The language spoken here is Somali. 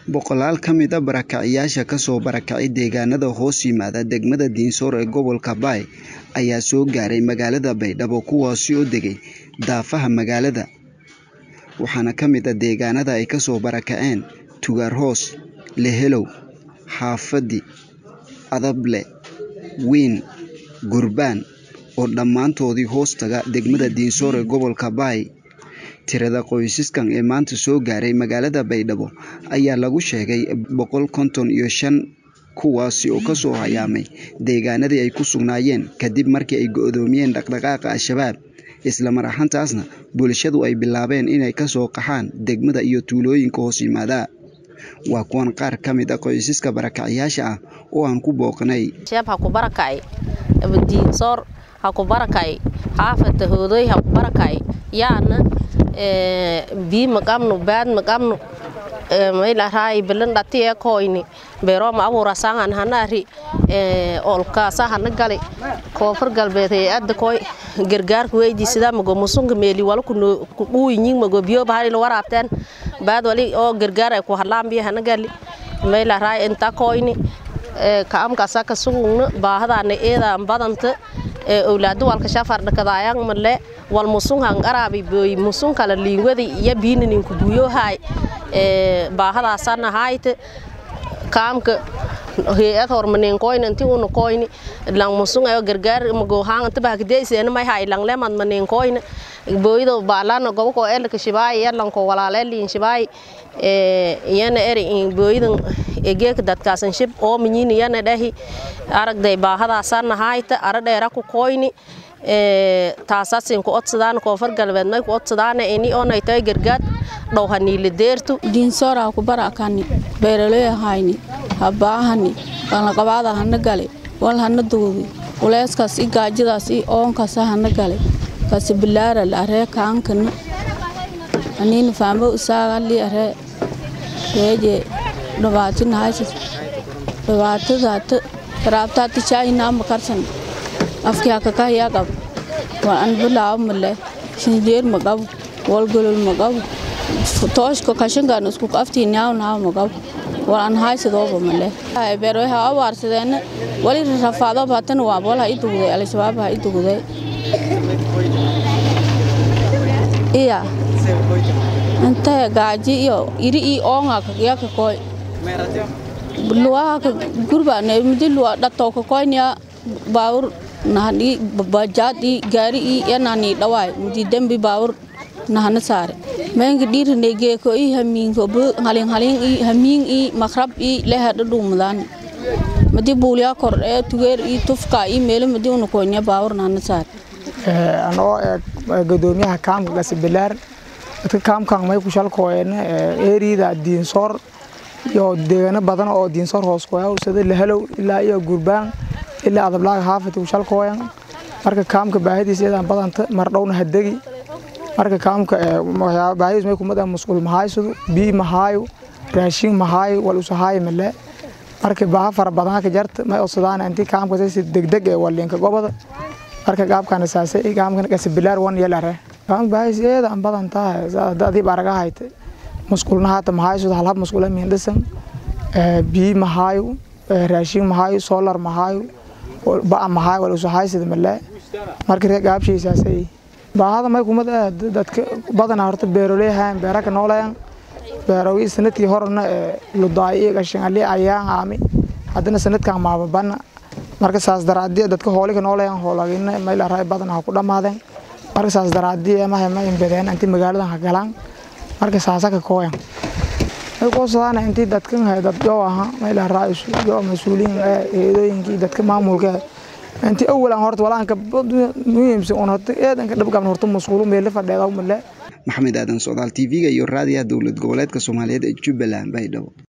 Boqolaal ka mid ah barakacayaasha ka soo barakacay deegaanada hoos yimaada degmada Dinsor ee gobolka Bay ayaa soo gaaray magaalada Baydhabo kuwaasi oo degay daafaha magaalada, waxaana ka mid ah deegaanada ay ka soo barakaceen Tugaar Hoos, Lehelow, Xaafadi, Adable, Wiin, Gurbaan oo dhammaantoodii hoos taga degmada Dinsor ee gobolka Bay. Tirada qoysaskan ee maanta soo gaaray magaalada Baydhabo ayaa lagu sheegay boqol konton iyo shan kuwaasi oo ka soo hayaamay deegaanadii ay ku sugnaayeen kadib markii ay go'doomiyeen dhaqdhaqaaqa Al-shabaab isla mar ahaantaasna bulshadu ay bilaabeen inay ka soo qaxaan degmada iyo tuulooyinka hoos yimaada. Waa kuwan qaar ka mid ah qoysaska barakacayaasha ah oo aan ku booqnay. Sheeb ha ku barakacay Dinsor ha ku barakacay xaafada hoodoy ha ku barakacay yaana bii maqabno baad maqabno mayla raay bilan dhati ee koyni beero ma abuura sangan hanari olka sahana gali koonfur galbeed ee adda koy gargaarku weydi sida mago musunga meeli wala ku dhuuyin mago biyo bahari la waraabteen baad wali oo gargaar ay ku hadlaan biyo hana gali mayla raay inta koyni kaamka saka sugna baahadaana eeda badanta owlaadu walka shafar dhakadaayang male wal musungan arabi boy musun kala liingwadi iyo biinin ku buyo hay ee baahadaasana hayte kaamka hay'ad hormanin koyn intii uu koyn lang musun ayo gargaar mago hang inta bahagdeyseen may hay lang leman manin koyn boydo baalana gobo ko el ka shibaay yalan ko walaale liin shibaay ee yana eri in boydan egeek dadkaasan shib oo minyin yana dhahi aragday baahadaasana hayte ara dheera ku koyni ee taasasin ku odsadaan koonfur galbeed may ku odsadaan ini oonay tahay gargaad dhowhaniile deertu diinsoora ku barakani beeraley hayni habaahani qalaqabaada hana gale wal hana duudi uleyskaas i gaajadaas i oonkaas hana gale kasi bilaara la aree kaankana aniina faamo usaaga li aree reeje dhibaatina haysa dhibaatadaata raabtaata chaayinaa makarsan afkii hakakahayaa qab wal an bilaawo male shinjeer ma qabo wal golol ma qabo tooshka kashankan isku aftii naaw naaw ma qabo wal an haysadooba male beerwe ha abaarsadeena wali rafaado baatan waa wal ha i dugday al-shabaab ha i dugday iya inta gaaji iyo iri i oonga yaka koy luwaha ka gurba ne midi luwa dhato ka koynya baawur nahani bajaadi gaari i yanani dhawaay midi dembi baawur nahana saare menga dhirine geeko i hamiinko bu halin halin i hamiin i makrab i leha dhadhuumadaan madi buulyaa kor ee tugeer i tufka i meelo madi una koynya baawur nahana saare anoo gudoomiyaha kaamka gasibilaar dadka kaamkan may ku shalkooyeen eeriyada diinsoor iyo deegaano badan oo diinsoor hoos kooya sida lehelow ilaa iyo gurbaan ilaa adablaaga haafid ku shalkooyan marka kaamka baahidiisa iyadaan badanta mardhowna hadegi marka kaamka baahidiis may kumada musqul mahaysadu bii mahaayo raashin mahaayo wal usahaayo male marka baaha fara badan ka jarta may odsadaan intii kaamka si degdeg ee walinka gobada marka gaabkana saasay gaamkan gasibilaar wan yalare kaamka baahis iyadaan badan tahay adii baraga hayte musqulna haata mahaysadu halhab musqula miindhisan bii mahaayo raashin mahaayo solar mahaayo ba'a mahaayo wal usahaysada male marka ree gaabshiisaasay baahada may kumad dadka badana horta beeroley hayan beeraka nooleyan beerogi sanadkii horena ludaay iyo gashangali ayaan aami haddana sanadkan maababana marka saas daraadii dadka hoolika nooleyan hoolagina mayla raay badan ha ku dhammaadeen marka saas daraadii mahay ma imbadeen intii magaaladan ha galaan marka saasaka kooyan ay qoosadaana intii dadkan hay dad joo aha mayla raay joo mas-uuliyin eedooyinkii dadka maamulka intii awalan horta walaanka muhiimsan un horta eedanka dhabgaban horta masquulu meelo fadheeda male maxamed aadan socdaal tv-ga iyo raadiyaha dowlad goboleedka soomaaliyeed ee jubbaland baydhabo